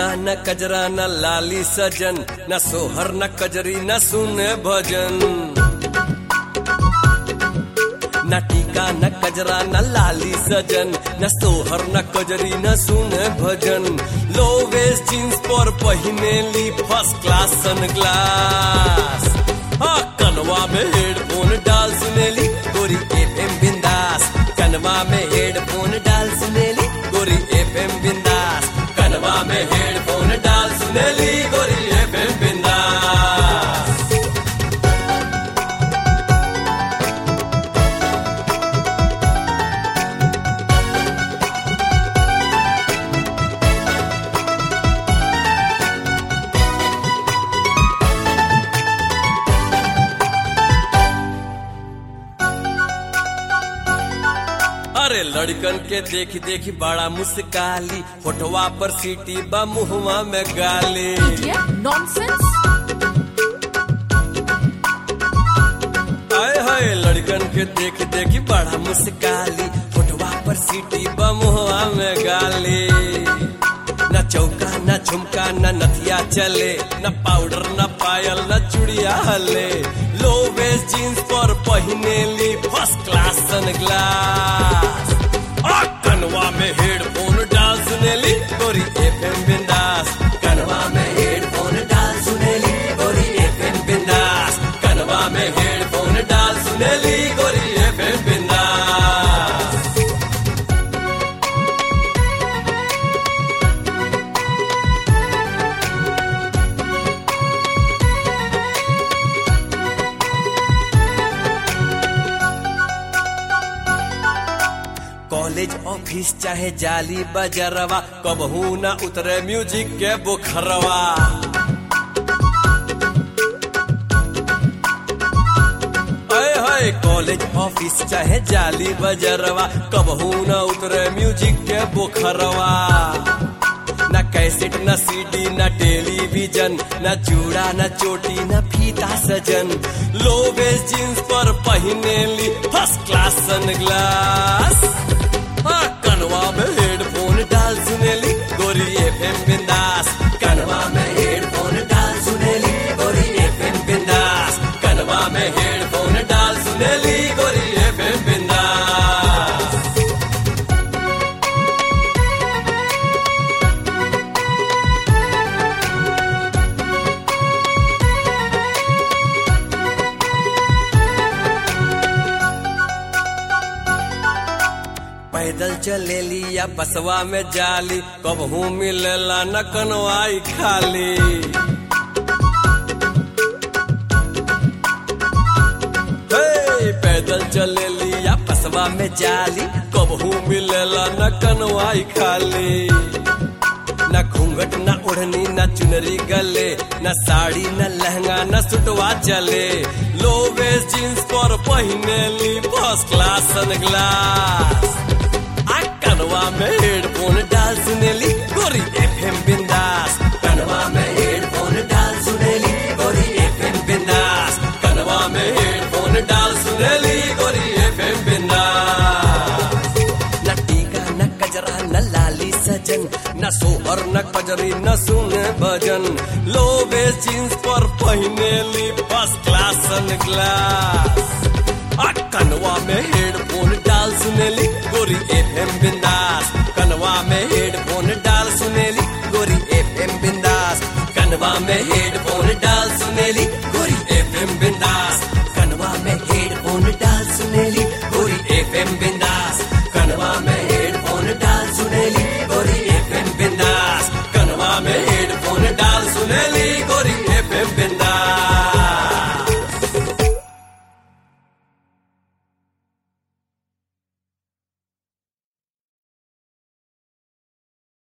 न कजरा न लाली सजन न सोहर न कजरी न सुने भजन न टीका न कजरा न लाली सजन न सोहर न कजरी न सुने भजन लो वेस्ट जींस पर पहिने ली फर्स्ट क्लास सन ग्लास हाँ कनवा में हेडफोन डाल सुनेली गोरी एफएम बिंदास कनवा में हेडफोन डाल सुनेली गोरी एफएम बिंदास कनवा में हेडफोन डाल सुनेली गोरी एफएम बिंदास अरे लड़कन के देखी देखी बड़ा मुस्काली फोटवा पर सीटी बा मुहवा में गाली Idiot, nonsense. आए हाय लड़कन के देखी देखी बड़ा मुस्काली फोटवा पर सीटी बा मुहवा में गाली न चौका न झुमका न नथिया चले न पाउडर न पायल न चुड़िया हले लो वेस्ट जींस पर पहिने ली फर्स्ट क्लास सन ग्लास आ कनवा में हेडफोन डाल सुनेली गोरी एफएम बिंदास कनवा में हेडफोन डाल सुनेली गोरी एफएम बिंदास कनवा में हेडफोन डाल सुनेली गोरी एफएम बिंदास कॉलेज ऑफिस चाहे जाली बजरवा कबहू न उतरे म्यूजिक के बुखरवा अय हाय कॉलेज ऑफिस चाहे जाली बजरवा कबहू न उतरे म्यूजिक के बुखरवा न कैसेट न सीडी न टेलीविजन न चूड़ा न चोटी न फीता सजन लो वेस्ट जींस पर पहिने ली फर्स्ट क्लास सन ग्लास हाँ, कनवा में हेडफोन डाल सुनेली गोरी एफएम बिंदास कनवा में हेडफोन डाल सुनेली गोरी एफएम बिंदास कनवा में हेडफोन डाल सुनेली गोरी एफएम बिंदास पैदल चलेली या बसवा में जाली कबहू मिलेला न कनवाई खाली हे, पैदल चलेली या बसवा में जाली कबहू मिलेला न कनवाई खाली न घूंघट न ओढ़नी न चुनरी गले न साड़ी न लहंगा न सुटवा चले लो वेस्ट जींस पर पहिने ली फर्स्ट क्लास सन ग्लास आ कनवा में हेडफोन डाल सुनेली गोरी एफएम बिंदास कनवा में हेडफोन डाल सुनेली गोरी एफएम बिंदास कनवा में हेडफोन डाल सुनेली गोरी एफएम बिंदास न टीका न कजरा न लाली सजन न सोहर न कजरी न सुने भजन लो वेस्ट जींस पर पहिने ली फर्स्ट क्लास सन ग्लास आ कनवा में हेडफोन डाल सुनेली गोरी एफएम बिंदास कनवा में हेडफोन डाल सुनेली गोरी एफएम बिंदास कनवा में हेड